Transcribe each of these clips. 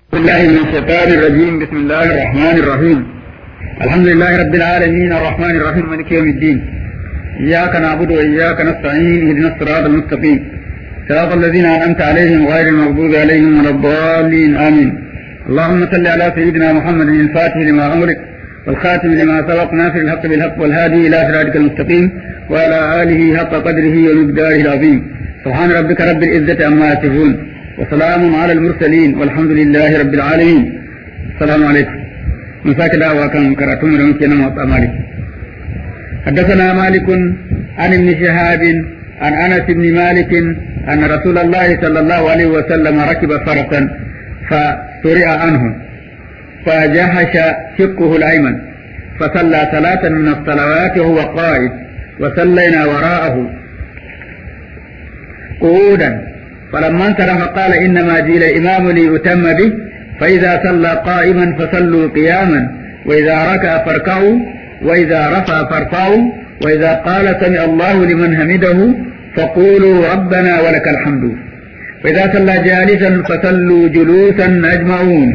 بالله من الشيطان الرجيم بسم الله الرحمن الرحيم الحمد لله رب العالمين الرحمن الرحيم مالك يوم الدين إياك نعبد وإياك نستعين اهدنا الصراط المستقيم صراط الذين أنعمت عليهم غير المغضوب عليهم ولا الضالين آمين اللهم صل على سيدنا محمد الفاتح لما أمرك والخاتم لما سبق ناصر الحق بالحق والهادي إلى صراطك المستقيم وعلى آله حق قدره ومقداره العظيم سبحان ربك رب العزة عما يصفون وسلام على المرسلين والحمد لله رب العالمين السلام عليكم من ساك دعوة كان كراتون رمكينا موطأ مالك حدثنا مالك عن ابن شهاب عن أنس بن مالك أن رسول الله صلى الله عليه وسلم ركب فرسا فسرع عنه فجهش شقه الأيمن فصلى ثلاثا من الصلوات وهو قائد وصلينا وراءه قعودا فلما انصرف قال إنما جيل الإمام ليؤتم به فإذا صلى قائما فصلوا قياما وإذا ركع فاركعوا وإذا رفع فارفعوا وإذا قال سمع الله لمن حمده فقولوا ربنا ولك الحمد وإذا صلى جالسا فصلوا جلوسا أجمعون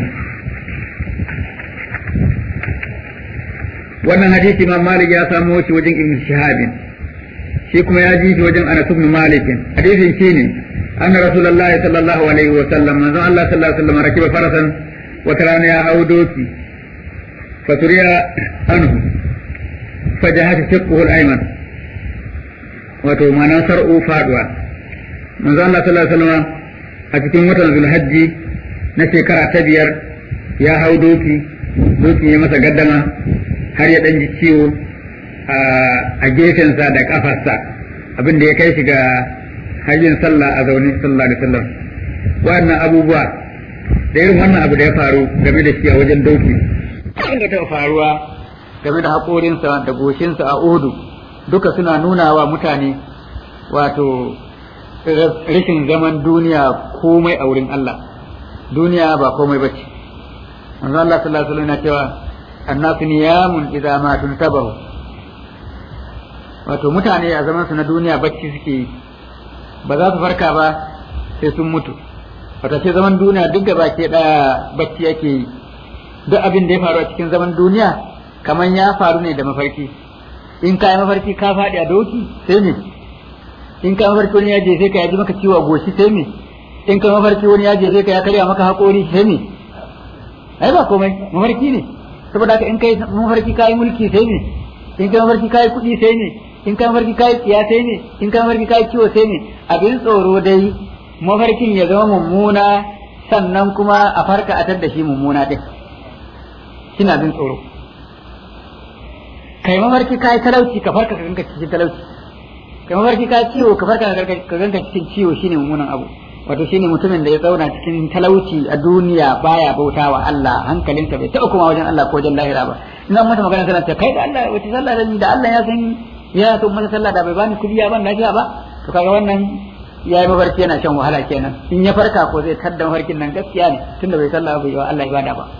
wannan hadisi ma Malik ya samo shi wajen Ibn Shihabin shi kuma ya ji shi wajen Anas ibn Malik hadisin shine anna Rasulullahi sallallahu alaihi wa sallam manzo Allah sallallahu alaihi wa sallam rakiba farasan wata rana ya hau doki faturiya anhu fajahata shiqquhu al-ayman wato ma'ana sar'u faduwa manzo Allah sallallahu alaihi wa sallam a cikin watan Zulhajji na shekara ta biyar ya hau doki doki ya masa gaddama har ya ɗan ji ciwo a gefensa da ƙafarsa abin da ya kai shi ga hajjin sallah a zaune sallah da sallah wannan abubuwa da irin wannan abu da ya faru game da shi a wajen doki abin da taɓa faruwa game da haƙorinsa da goshinsa a odu duka suna nuna wa mutane wato rashin zaman duniya komai a wurin Allah duniya ba komai bace manzo Allah sallallahu alaihi wasallam yana cewa annasu niyamun idza ma tuntabahu wato mutane a zaman su na duniya bacci suke yi ba za su farka ba sai sun mutu wato ce zaman duniya duk da baki daya bacci yake yi duk abin da ya faru a cikin zaman duniya kamar ya faru ne da mafarki in ka yi mafarki ka faɗi a doki sai me in ka mafarki wani ya je sai ka yaji maka ciwo a goshi sai me in ka mafarki wani ya je sai ka ya karya maka haƙori sai me ai ba komai mafarki ne saboda haka in kai mafarki kai mulki sai ne in kai mafarki kai kuɗi sai ne in kai mafarki kai tsiya sai ne in kai mafarki kai kiwo sai ne abin tsoro dai mafarkin ya zama mummuna sannan kuma a farka a da shi mummuna din kina abin tsoro kai mafarki kai talauci ka farka ka ganka cikin talauci kai mafarki kai ciwo ka farka ka ganka cikin ciwo shine mummunan abu wato shine mutumin da ya zauna cikin talauci a duniya baya bautawa Allah hankalinsa bai taɓa kuma wajen Allah ko wajen lahira ba in an mata magana tana ce kai da Allah wace sallah da ni da Allah ya san ya so mata sallah da bai bani kudi ya ban lafiya ba to kaga wannan ya yi mafarki yana shan wahala kenan in ya farka ko zai tadda mafarkin nan gaskiya ne tunda bai sallah bai wa Allah ibada ba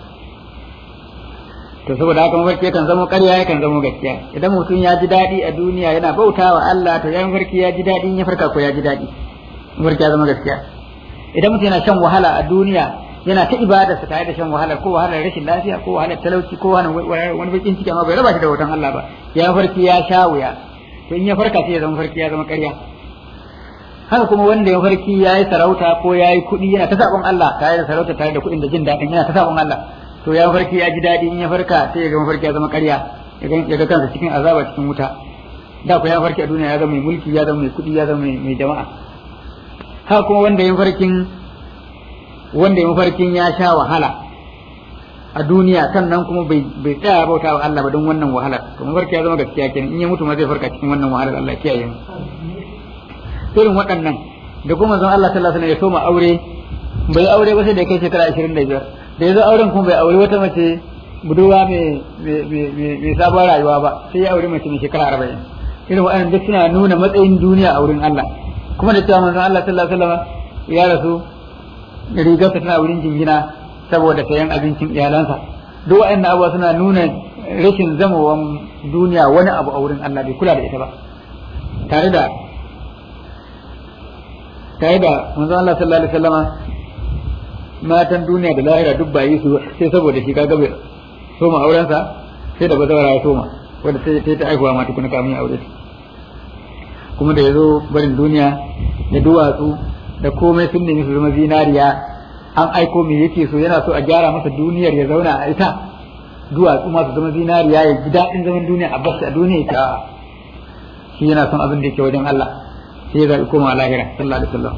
to saboda haka mafarki yakan zama ƙarya yakan zama gaskiya idan mutum ya ji daɗi a duniya yana bautawa Allah to ya mafarki ya ji daɗi in ya farka ko ya ji daɗi mafarki ya zama gaskiya idan mutum yana shan wahala a duniya yana ta ibada sa tare da shan wahala ko wahalar rashin lafiya ko wahalar talauci ko wani bakin ciki amma bai raba shi da wutan Allah ba ya farki ya sha wuya to in ya farka sai ya zama farki ya zama ƙarya haka kuma wanda ya farki ya yi sarauta ko ya yi kuɗi yana ta sabon Allah tare da sarauta tare da kuɗin da jin daɗin yana ta sabon Allah to ya farki ya ji daɗi in ya farka sai ya ga mafarki ya zama ƙarya ya ga kansa cikin azaba cikin wuta da ku ya farki a duniya ya zama mai mulki ya zama mai kuɗi ya zama mai jama'a haka kuma wanda ya farkin wanda ya mafarkin ya sha wahala a duniya sannan kuma bai bai tsaya bauta wa Allah ba don wannan wahala to mafarki ya zama gaskiya kenan in ya mutu ma zai farka cikin wannan wahalar Allah kiyaye mu irin waɗannan da kuma zan Allah sallallahu alaihi wasallam ya soma aure bai aure ba sai da kai shekara 25 da yazo auren kuma bai aure wata mace budurwa mai mai sabon rayuwa ba sai ya aure mace mai shekara 40 irin waɗannan duk suna nuna matsayin duniya a wurin Allah kuma da cewa manzon Allah sallallahu alaihi wasallam ya rasu rigarsa tana wurin jingina saboda sayan abincin iyalansa duk waɗannan abubuwa suna nuna rashin zamawan duniya wani abu a wurin Allah bai kula da ita ba tare da tare da manzon Allah sallallahu alaihi wasallama matan duniya da lahira duk ba yi su sai saboda shi kaga bai soma aurensa sai da bazawara ya soma wanda sai ta ta aihuwa ma tukuna kamun ya aure ta kuma da ya zo barin duniya da duwatsu da komai sun nemi su zama zinariya an aiko me yake so yana so a gyara masa duniyar ya zauna a ita duwatsu masu zama zinariya ya ji daɗin zaman duniya a basu a duniya ya ta shi yana son abin da yake wajen Allah sai ya zaɓi koma lahira sallallahu alaihi wasallam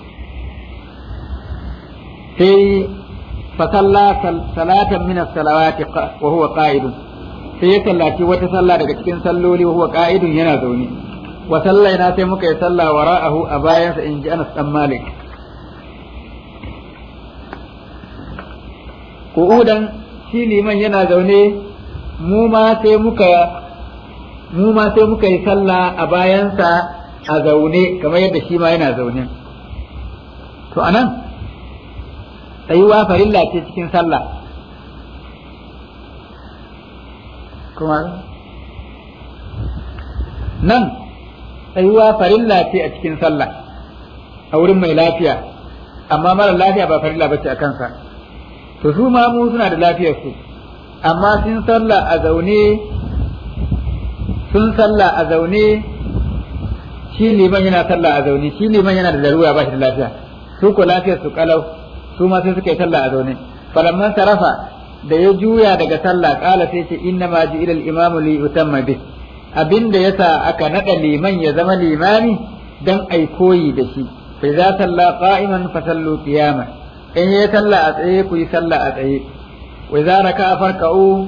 sai fasalla salatan min as-salawati wa huwa qa'idun sai ya sallaci wata sallah daga cikin salloli wa huwa qa'idun yana zaune wa sallaina sai muka yi sallah wara'ahu a bayansa in ji Anas dan Malik qu'udan shi liman yana zaune mu ma sai muka mu ma sai muka yi sallah a bayansa a zaune kamar yadda shi ma yana zaune to anan tsayuwa farilla ce cikin sallah kuma nan tsayuwa farilla ce a cikin sallah a wurin mai lafiya amma mara lafiya ba farilla ba ce a kansa to su ma mu suna da lafiyar su amma sun sallah a zaune sun sallah a zaune shi liman yana sallah a zaune shi liman yana da larura ba shi da lafiya su ko lafiyar su kalau su ma sai suka yi sallah a zaune falamman sarafa da ya juya daga sallah kala sai ce inna ma ji ilal imamu li utamma bi abinda yasa aka nada liman ya zama limami dan ai koyi da shi fa za salla qa'iman fa sallu qiyama in yayi sallah a tsaye ku yi sallah a tsaye wa za raka farka'u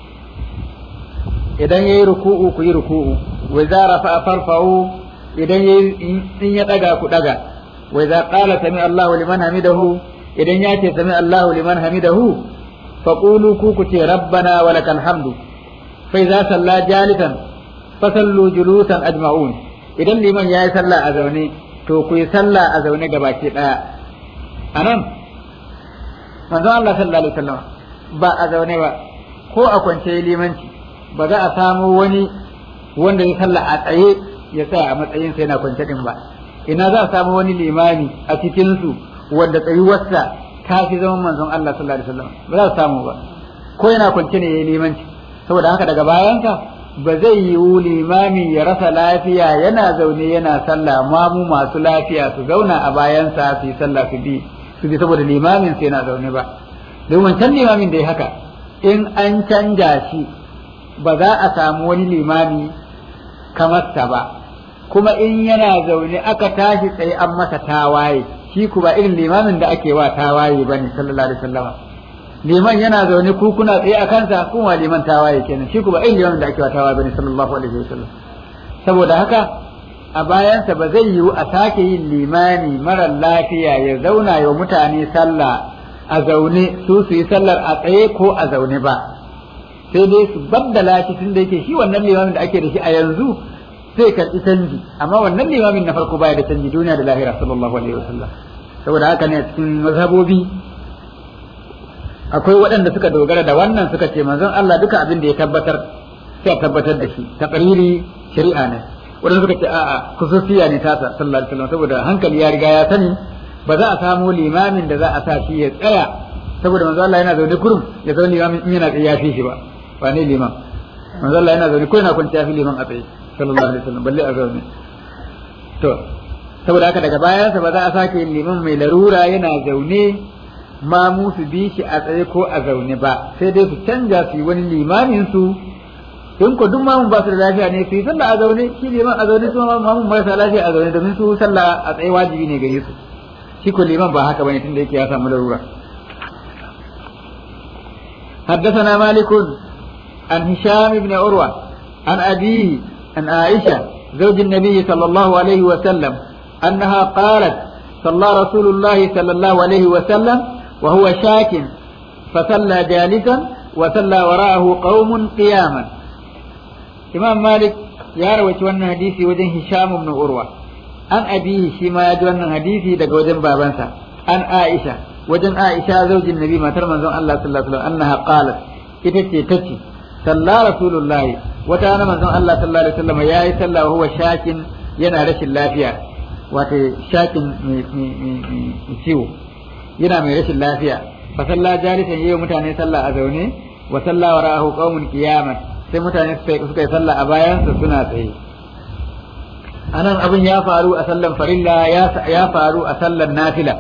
idan yayi ruku'u ku yi ruku'u wa za rafa farfa'u idan yayi in ya daga ku daga wa za qala sami Allahu liman hamidahu idan ya ce sami Allahu liman hamidahu faqulu ku ku ce rabbana wa lakal hamdu fa idza salla jalisan fa sallu julusan ajma'un idan liman yayi sallah a zaune to ku yi sallah a zaune gabaki daya anan manzon Allah sallallahu alaihi wasallam ba a zaune ba ko a kwance limanci ba za a samu wani wanda ya sallah a tsaye ya tsaya a matsayin sa yana kwance din ba ina za a samu wani limami a cikin su wanda tsayuwarsa ta fi zaman manzon Allah sallallahu alaihi wasallam ba za su samu ba ko yana kwance ne yayi limanci saboda haka daga bayanka ba zai yiwu limami ya rasa lafiya yana zaune yana sallah mamu masu lafiya su zauna a bayansa su yi sallah su bi su bi saboda limamin sai yana zaune ba don wancan limamin da ya haka in an canja shi ba za a samu wani limami kamar sa ba kuma in yana zaune aka tashi tsaye an masa tawaye shi ku ba irin limamin da ake wa tawaye bane sallallahu alaihi wasallam liman yana zaune ku kuna tsaye a kansa kuma liman tawaye kenan shi ku ba irin limamin da ake wa tawaye bane sallallahu alaihi wasallam saboda haka a bayansa ba zai yiwu a sake yin limani mara lafiya ya zauna wa mutane sallah a zaune su su yi sallar a tsaye ko a zaune ba sai dai su baddala shi tun da yake shi wannan limamin da ake da shi a yanzu zai karɓi canji amma wannan limamin na farko baya da canji duniya da lahira sallallahu alaihi wasallam saboda haka ne a cikin mazhabobi akwai waɗanda suka dogara da wannan suka ce manzon Allah duka abin da ya tabbatar sai tabbatar da shi taqriri shari'a ne waɗanda suka ce a'a kususiya ne tasa sallallahu alaihi wasallam saboda hankali ya riga ya sani ba za a samu limamin da za a sa shi ya tsaya saboda manzon Allah yana zaune kurum ya zaune limamin in yana tsaye ya fi shi ba ba ne liman manzon Allah yana zaune ko yana kwanciya fi liman a tsaye sallallahu alaihi wasallam balle a zaune to saboda haka daga bayansa ba za a sake yin liman mai larura yana zaune ma mu su bi shi a tsaye ko a zaune ba sai dai su canja su yi wani limamin su in ko duk mamun ba su da lafiya ne su yi sallah a zaune shi liman a zaune su mamun marasa lafiya a zaune domin su sallah a tsaye wajibi ne gare su shi ko liman ba haka bane tunda yake ya samu larura حدثنا مالك عن هشام بن عروة عن أبيه عن عائشة زوج النبي صلى الله عليه وسلم أنها قالت صلى رسول الله صلى الله عليه وسلم وهو شاك فصلى جالسا وصلى وراءه قوم قياما إمام مالك يا رويت وانا حديثي وجن هشام بن عروة عن أبيه شيما يجو وانا حديثي دق وجن بابنسا عن عائشة وجن عائشة زوج النبي ما ترمى الله صلى الله عليه وسلم أنها قالت إتتي تتي صلى رسول الله وتانا من الله صلى الله عليه وسلم يا صلى وهو شاك ينا رش اللافية wato shakin mai ciwo yana mai rashin lafiya fa salla jalisan yayi mutane sallah a zaune wa salla wara'ahu qaumun qiyaman sai mutane suka yi sallah a bayansa suna tsaye anan abin ya faru a sallan farilla ya faru a sallan nafila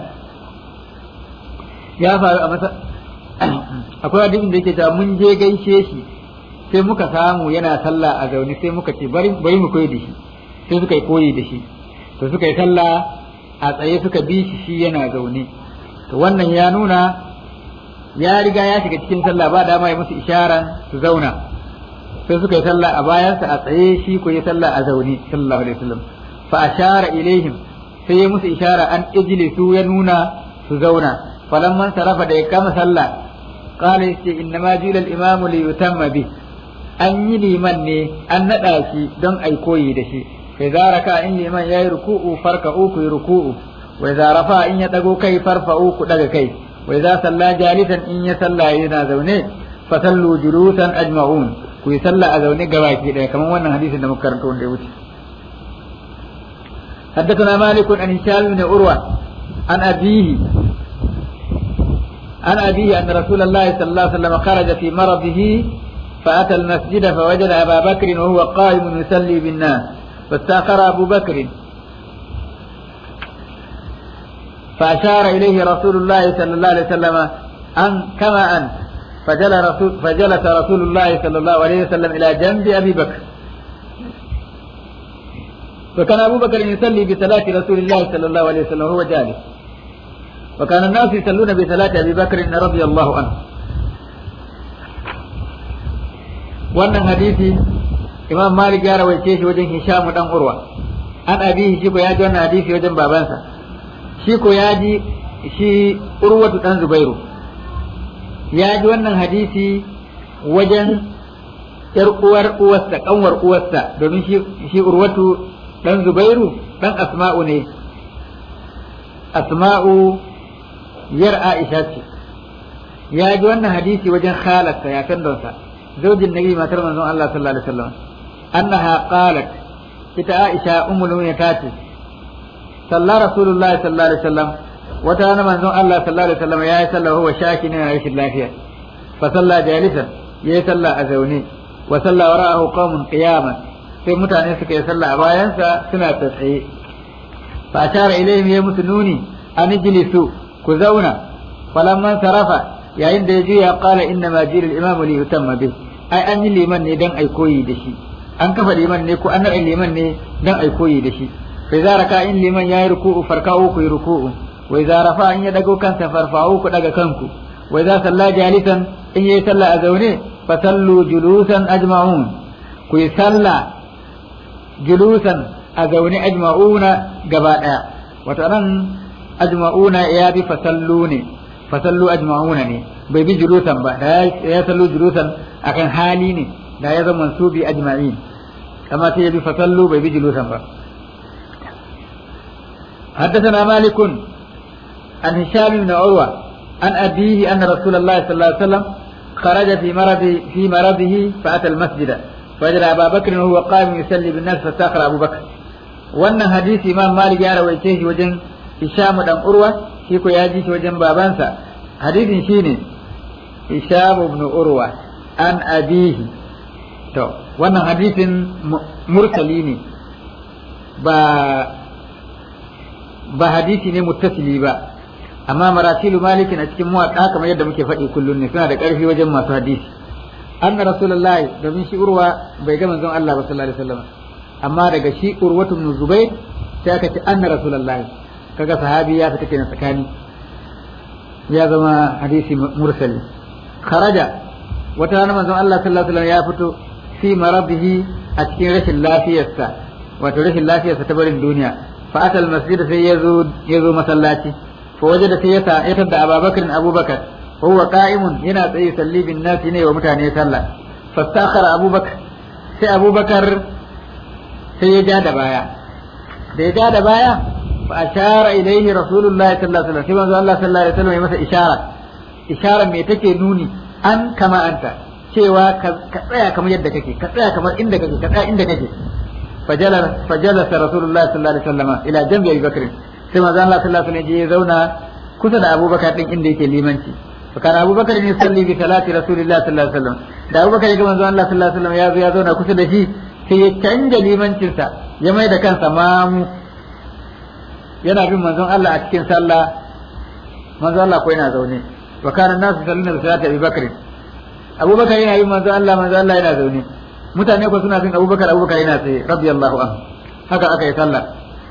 ya faru a masa akwai hadisin da yake cewa mun je gaishe shi sai muka samu yana sallah a zaune sai muka ce bari mu koyi da shi sai suka yi koyi da shi to suka yi sallah a tsaye suka bi shi shi yana zaune to wannan ya nuna ya riga ya shiga cikin sallah ba dama ya musu isharan su zauna sai suka yi sallah a bayansa a tsaye shi ko yi sallah a zaune sallallahu alaihi wasallam fa ashara ilaihim sai ya musu ishara an ijlisu ya nuna su zauna falamman sarafa da ya kama sallah qala yace innama jila al-imamu li yutamma bi an yi liman ne an nada shi don ai koyi da shi fa idza raka in liman yayi ruku'u farka'u ku ruku'u wa idza rafa in ya dago kai farfa'u ku daga kai wa idza salla jalisan in ya salla yana zaune fa sallu julusan ajma'un ku yi sallah a zaune gabaki daya kamar wannan hadisin da muka karanto wanda ya wuce حدثنا مالك عن هشام بن عروة عن أبيه عن أبيه أن رسول الله صلى الله عليه وسلم خرج في مرضه فأتى المسجد فوجد أبا بكر وهو قائم يصلي بالناس فاستأخر أبو بكر فأشار إليه رسول الله صلى الله عليه وسلم أن كما أنت فجلس رسول, فجلس رسول الله صلى الله عليه وسلم إلى جنب أبي بكر فكان أبو بكر يصلي بصلاة رسول الله صلى الله عليه وسلم وهو جالس وكان الناس يصلون بصلاة أبي بكر رضي الله عنه wannan hadisi imam malik ya rawaice shi wajen hisham dan urwa an abihi shi ko ya ji wannan hadisi wajen babansa shi ko ya ji shi urwatu dan zubairu ya ji wannan hadisi wajen yar uwar uwarsa kanwar uwarsa domin shi shi urwatu dan zubairu dan asma'u ne asma'u yar aisha ce ya ji wannan hadisi wajen khalarsa ya san donsa zaujin nabi matar manzon Allah sallallahu alaihi wasallam annaha qalat ita aisha ummul mu'minin ta ce sallallahu rasulullahi sallallahu alaihi wasallam wata rana manzon Allah sallallahu alaihi wasallam ya yi sallah huwa shakin yana rashin lafiya fa salla jalisan ya yi sallah a zaune wa salla wara'ahu qaumun qiyaman sai mutane suka yi sallah a bayansa suna tsaye fa ashara ilayhim ya musu nuni an ijlisu ku zauna falamman sarafa yayin da ya juya qala inna ma jira al-imam li yutamma bih ai an yi liman ne dan ai koyi da shi an kafa liman ne ko an naɗa liman ne dan ai koyi da shi fa idza raka in liman yayi ruku'u farka'u ku ruku'u wa idza rafa in ya dago kansa farfa'u ku daga kanku wa idza salla jalisan in yayi sallah a zaune fa sallu julusan ajma'un ku yi sallah julusan a zaune ajma'una gaba daya wato nan ajma'una ya bi fasallu ne fasallu ajma'una ne bai bi julusan ba da ya sallu julusan akan hali ne da ya zama mansubi ajma'in kama sai ya bi fasallu bai bi julusan ba حدثنا مالك عن هشام بن عروة عن أبيه أن رسول الله صلى الله عليه وسلم خرج في مرض في مرضه فأتى المسجد فوجد أبا بكر وهو قائم يصلي بالناس فاستأخر أبو بكر وأن حديث إمام مالك يا رويته وجن هشام بن عروة شيكو ياجي وجن بابانسا حديث شيني هشام بن عروة عن أبيه to wannan hadisin mursali ne ba ba hadisi ne muttasili ba amma marasilu malikin a cikin muwaɗa kamar yadda muke faɗi kullum ne suna da ƙarfi wajen masu hadisi anna rasulullahi domin shi urwa bai ga manzon Allah ba sallallahu alaihi wasallam amma daga shi urwatu ibn zubair sai aka ce anna rasulullahi kaga sahabi ya fita kenan tsakani ya zama hadisi mursali kharaja wata rana manzon Allah sallallahu alaihi wasallam ya fito fi maradihi a cikin rashin lafiyarsa wato rashin lafiyarsa ta barin duniya fa atal masjid sai ya zo ya zo masallaci fa wajada sai ya ta ya tada Abubakar Abubakar huwa qa'imun yana tsaye salli bin nasi ne wa mutane sallah fastakhara Abubakar sai Abubakar sai ya ja da baya da ya ja da baya fa ashara ilaihi rasulullahi sallallahu alaihi wasallam sai manzo Allah sallallahu alaihi wasallam ya masa ishara ishara me take nuni an kama anta cewa ka tsaya kamar yadda kake ka tsaya kamar inda kake ka tsaya inda kake fajalasa rasulullah sallallahu alaihi wasallam ila jambi abi bakr sai manzo Allah sallallahu alaihi wasallam ya zauna kusa da abubakar din inda yake limanci fakar abubakar ne salli bi salati rasulillah sallallahu alaihi wasallam da abubakar ya ga manzon Allah sallallahu alaihi wasallam ya zo ya zauna kusa da shi sai ya canja limancinsa ya mai da kansa mamu yana bin manzon Allah a cikin sallah manzon Allah ko yana zaune wa kana nasu sallina bi salati abubakar abubakar yana bin manzon Allah manzon Allah yana zaune mutane ko suna bin abubakar abubakar yana tsaye radiyallahu anhu haka aka yi sallah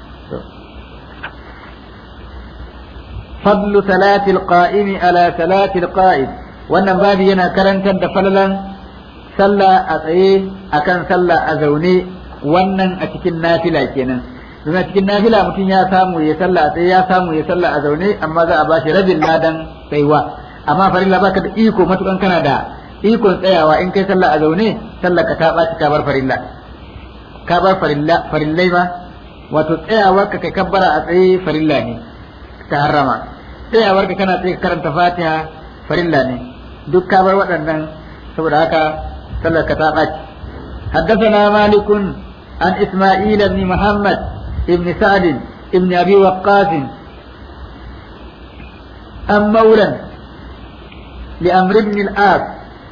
فضل صلاة القائم على صلاة القائد wannan babi yana karantar da falalan sallah a tsaye akan sallah a zaune wannan a cikin nafila kenan don a cikin nafila mutum ya samu ya sallah a tsaye ya samu ya sallah a zaune amma za a ba shi rabin ladan tsayuwa amma farilla baka da iko matukan kana da ikon tsayawa in kai sallah a zaune sallah ka ta ɓaci ka bar farilla ka bar farilla farillai ma wato tsayawar ka kai kabbara a tsaye farilla ne ta harrama tsayawar ka kana tsaye karanta fatiha farilla ne duk ka bar waɗannan saboda haka sallar ka ta ɓaci حدثنا مالك عن إسماعيل بن محمد بن سعد بن أبي وقاص عن مولى لأمر بن الآس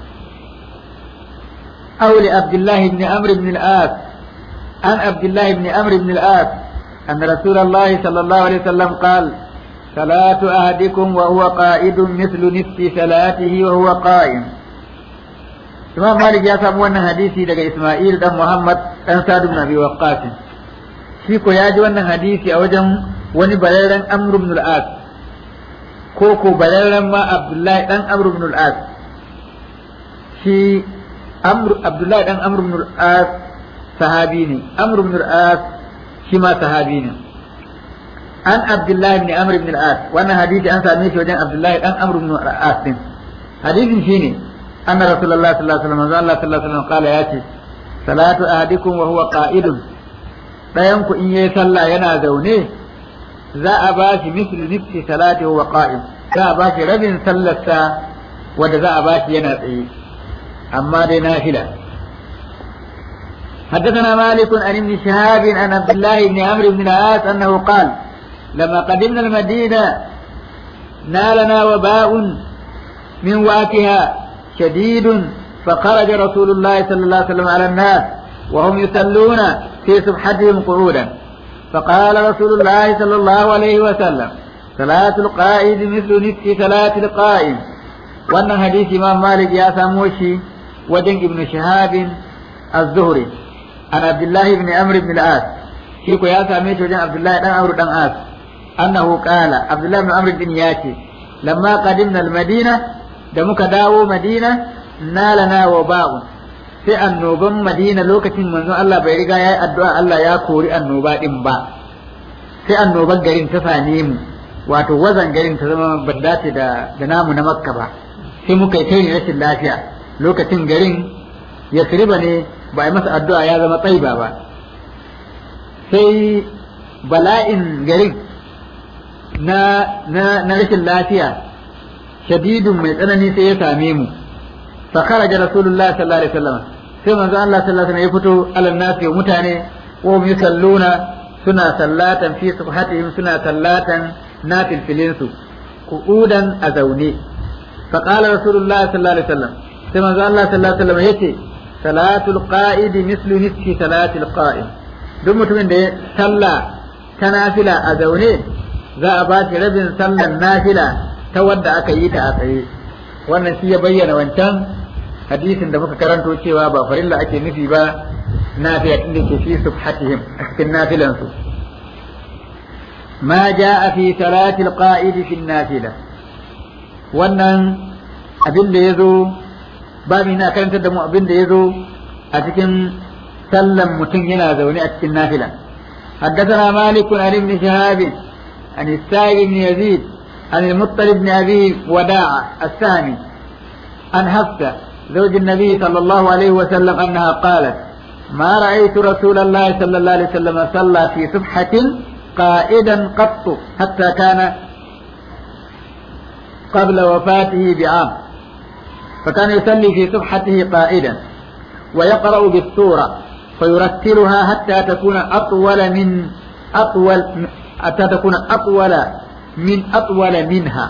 أو لعبد الله بن عمرو بن الآس عن عبد الله بن عمرو بن الآس أن رسول الله صلى الله عليه وسلم قال صلاة أحدكم وهو قائد مثل نصف صلاته وهو قائم Imam Malik ya samu wannan hadisi daga Ismail dan Muhammad dan Sa'd ibn Abi Waqqas shi ko ya ji wannan hadisi a wajen wani bararren Amr ibn al-As ko ko bararren ma Abdullahi dan Amr ibn al-As shi Amr Abdullahi dan Amr ibn al-As sahabi ne Amr ibn al-As shi ma sahabi ne an Abdullahi ibn Amr ibn al-As wannan hadisi an same shi wajen Abdullahi dan Amr ibn al-As din hadisin shine أن رسول الله صلى الله عليه وسلم الله صلى الله عليه وسلم قال ياتي صلاة أحدكم وهو قائد ɗayanku in yayi sallah yana zaune za a ba shi misli nifsi salati wa qa'im za a ba shi rabin sallarsa wanda za a ba shi yana tsaye amma dai nafila حدثنا مالك عن ابن شهاب عن عبد الله بن عمرو بن العاص انه قال لما قدمنا المدينه نالنا وباء من واتها شديد فخرج رسول الله صلى الله عليه وسلم على الناس وهم يصلون في سبحتهم قعودا فقال رسول الله صلى الله عليه وسلم صلاة القائد مثل نصف صلاة القائم وأن حديث إمام مالك يا ساموشي ودن ابن شهاب الزهري عن عبد الله بن عمرو بن العاص شيكو يا ساميش وجن عبد الله بن عمرو بن العاص أنه قال عبد الله بن عمرو بن ياتي لما قدمنا المدينة da muka dawo madina nalana wa ba'u sai annoban madina lokacin manzon Allah bai riga ya yi addu'a Allah ya kori annoba din ba sai annoban garin ta same mu wato wazan garin ta zama ba dace da da namu na makka ba sai muka yi tayin rashin lafiya lokacin garin ya ne ba a masa addu'a ya zama tsaiba ba sai bala'in garin na na rashin lafiya shadidun mai tsanani sai ya same mu fa kharaja rasulullahi sallallahu alaihi wasallam sai manzo Allah sallallahu alaihi wasallam ya fito alal nasi wa mutane wa hum yusalluna suna sallatan fi subhatihim suna sallatan nafil filinsu qu'udan a zaune fa qala rasulullahi sallallahu alaihi wasallam sai manzo Allah sallallahu alaihi wasallam yace salatul qa'id mislu nisfi salatil qa'im duk mutumin da ya salla ta nafila a zaune za a ba shi rabin sallan nafila ta wadda aka yi ta a tsaye wannan shi ya bayyana wancan hadisin da muka karanto cewa ba farilla ake nufi ba nafila tun da ke fi subhatihim a cikin nafilansu ma ja'a fi salati alqa'id fi nafila wannan abin da yazo babu na karantar da mu abin da yazo a cikin sallan mutum yana zaune a cikin nafila حدثنا مالك عن ابن شهاب عن السائب بن يزيد عن المطلب بن أبي وداعة السامي عن حفصة زوج النبي صلى الله عليه وسلم أنها قالت ما رأيت رسول الله صلى الله عليه وسلم صلى في سبحة قائدا قط حتى كان قبل وفاته بعام فكان يصلي في سبحته قائدا ويقرأ بالسورة فيرتلها حتى تكون أطول من أطول حتى تكون أطول min atwala minha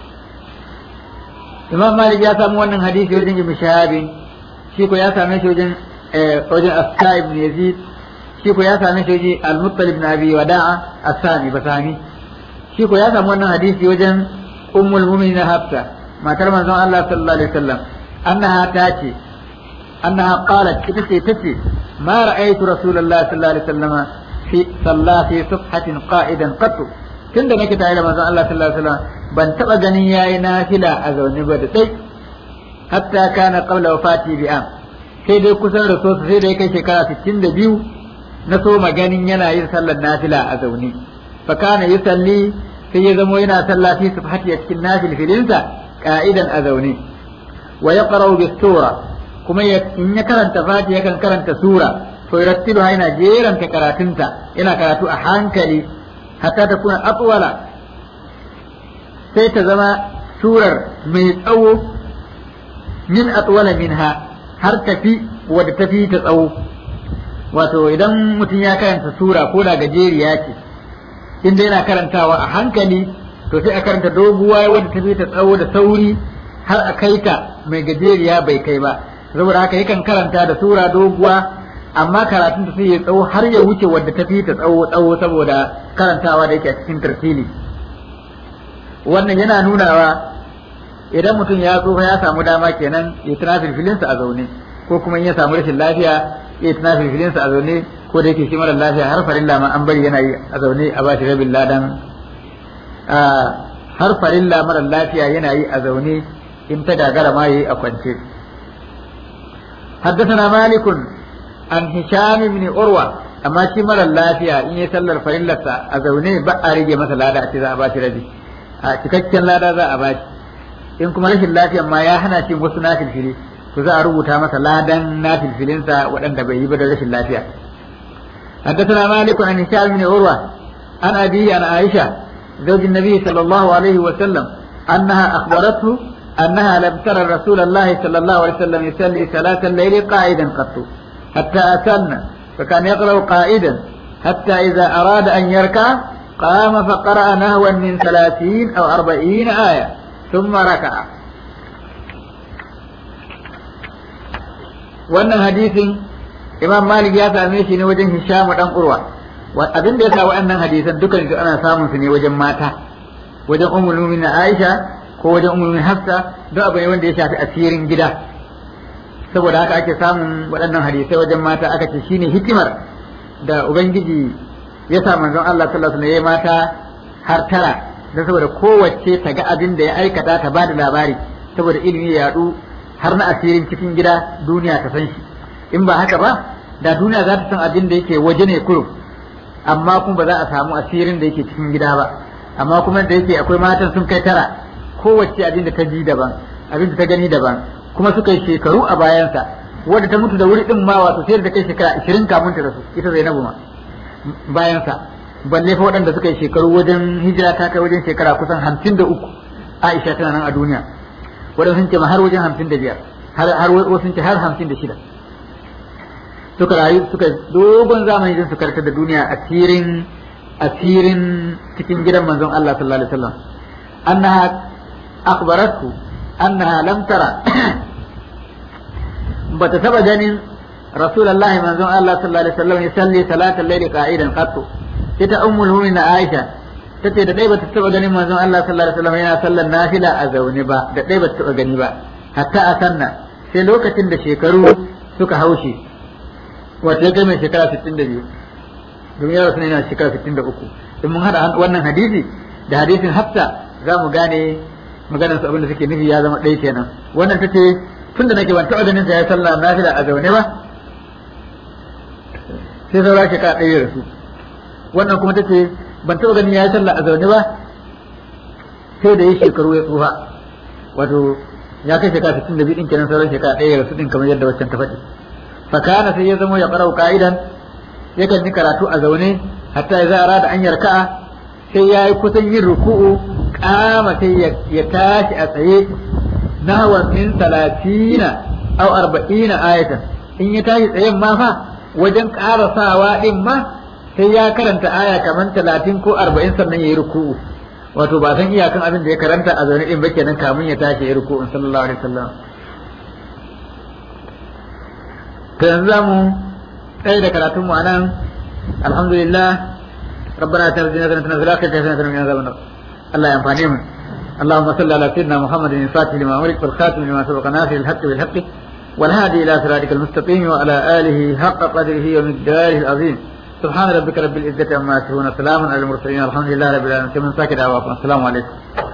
imam malik ya samu wannan hadisi wajen ibn shahabin shi ko ya same shi wajen wajen Afsa ibn Yazid shi ko ya same shi wajen Al-Muttalib ibn Abi Wada'a Asani Basani shi ko ya samu wannan hadisi wajen Ummul Mu'minin Hafsa matar manzon Allah sallallahu alaihi wasallam annaha tace annaha qalat ita ce tace ma ra'aytu Rasulullah sallallahu alaihi wasallam fi salla fi subhatin qa'idan qattu tunda nake tare da manzon Allah sallallahu alaihi wasallam ban taba ganin yayi nafila a zaune ba da sai hatta kana qabla wafati bi am sai dai kusan da so sai da ya kai shekara 62 na so maganin yana yin sallar nafila a zaune fa kana yusalli sai ya zamo yana sallah fi subhati a cikin nafil filinsa qa'idan a zaune wa yaqra'u bis sura kuma in ya karanta fati yakan karanta sura to yarattilu yana jeranta karatunta yana karatu a hankali hatta ta kuna atwala sai ta zama surar mai tsawo min atwala minha har tafi wadda tafi ta tsawo wato idan mutum ya karanta sura ko da gajeriya ce inda yana karantawa a hankali to sai a karanta doguwa wadda tafi ta tsawo da sauri har a kai ta mai gajeriya bai kai ba saboda haka yakan karanta da sura doguwa amma karatun ta sai ya tsawo har ya wuce wadda tafi ta tsawo tsawo saboda karantawa da yake a cikin tartili wannan yana nunawa idan mutum ya tsufa ya samu dama kenan ya tuna filfilinsa a zaune ko kuma in ya samu rashin lafiya ya tuna filfilinsa a zaune ko da yake shi mara lafiya har farilla ma an bari yana yi a zaune a bashi rabin ladan har farilla mara lafiya yana yi a zaune in ta gagara ma yi a kwance حدثنا مالك عن هشام بن عروة أما شي مرة اللافية إن يسلل فريلة أزوني بقى رجي مثلا لا دعتي ذا أباشي رجي cikakken lada za a bashi in kuma rashin lafiya ma ya hana shi wasu nafilfili to za a rubuta masa ladan nafilfilinsa waɗanda bai yi ba da rashin lafiya حدثنا مالك عن هشام بن عروة عن أبي عن عائشة زوج النبي صلى الله عليه وسلم أنها أخبرته أنها لم ترى رسول الله صلى الله عليه وسلم يصلي صلاة الليل قائدا قط حتى أتن فكان يقرأ قائدا حتى إذا أراد أن يركع قام فقرأ نهوا من ثلاثين أو أربعين آية ثم ركع wannan hadisin imam malik ya same shi ne wajen hisham dan urwa abin da ya sa waɗannan hadisan dukan su ana samun su ne wajen mata wajen ummul mu'minin aisha ko wajen ummul hafsa duk abu ne wanda ya shafi asirin gida saboda haka ake samun waɗannan hadisai wajen mata aka ce shine hikimar da ubangiji ya sa manzon Allah sallallahu alaihi wasallam mata har tara don saboda kowace ta ga abin da ya aikata ta bada labari saboda ilimi ya yadu har na asirin cikin gida duniya ta san shi in ba haka ba da duniya za ta san abin da yake waje ne kurum amma kuma ba za a samu asirin da yake cikin gida ba amma kuma da yake akwai matan sun kai tara kowace abin da ta ji daban abin da ta gani daban kuma suka yi shekaru a bayansa wadda ta mutu da wuri din ma wato sai da kai shekara 20 kamun ta rasu ita Zainabu ma bayansa balle fa waɗanda suka yi shekaru wajen hijira ta kai wajen shekara kusan 53 Aisha tana nan a duniya waɗanda sun ce ma har wajen 55 har har wasu sun ce har 56 suka rayu suka dogon zamani don su karkar da duniya asirin asirin cikin gidan manzon Allah sallallahu alaihi wasallam annaha akhbaratu annaha lam tara bata taba ganin rasulullahi manzon Allah sallallahu alaihi wasallam yusalli salatal layli qa'idan qattu ita ummul mu'minin Aisha tace da dai bata taba ganin manzon Allah sallallahu alaihi wasallam yana sallar nafila a zaune ba da dai bata taba gani ba hatta a sanna sai lokacin da shekaru suka haushe wato ya kai mai shekara 62 domin yaro suna yana shekara 63 in mun hada wannan hadisi da hadisin hafsa za mu gane maganar su abinda suke nufi ya zama ɗaya kenan wannan tace tun da nake ban taɓa ganin sa ya sallah nafila a zaune ba sai saura shekara ɗaya da su wannan kuma tace ban taɓa ganin ya sallah a zaune ba sai da yi shekaru ya tsufa wato ya kai shekara 62 din kenan sauran shekara ɗaya da su din kamar yadda waccan ta faɗi fakana sai ya zama ya qara'u qa'idan yakan yi karatu a zaune hatta ya zara da an yarka'a sai ya yi kusan yin ruku'u kama sai ya tashi a tsaye nahwa min talatina aw arba'ina ayatan in ya tashi tsayen ma fa wajen karasawa din ma sai ya karanta aya kamar talatin ko arba'in sannan ya yi ruku'u wato ba san iyakan abin da ya karanta a zaune din ba kenan kamun ya tashi ya ruku sallallahu alaihi wasallam to yanzu zamu tsaye da karatun mu anan alhamdulillah ربنا اتنا في الدنيا حسنه وفي الاخره حسنه وقنا عذاب النار الله ينفعني اللهم صل على سيدنا محمد الفاتح لما أمرك والخاتم لما سبق ناصر الحق بالحق والهادي إلى صراطك المستقيم وعلى آله حق قدره ومقداره العظيم سبحان ربك رب العزة عما يصفون سلام على المرسلين الحمد لله رب العالمين كمن ساكت السلام عليكم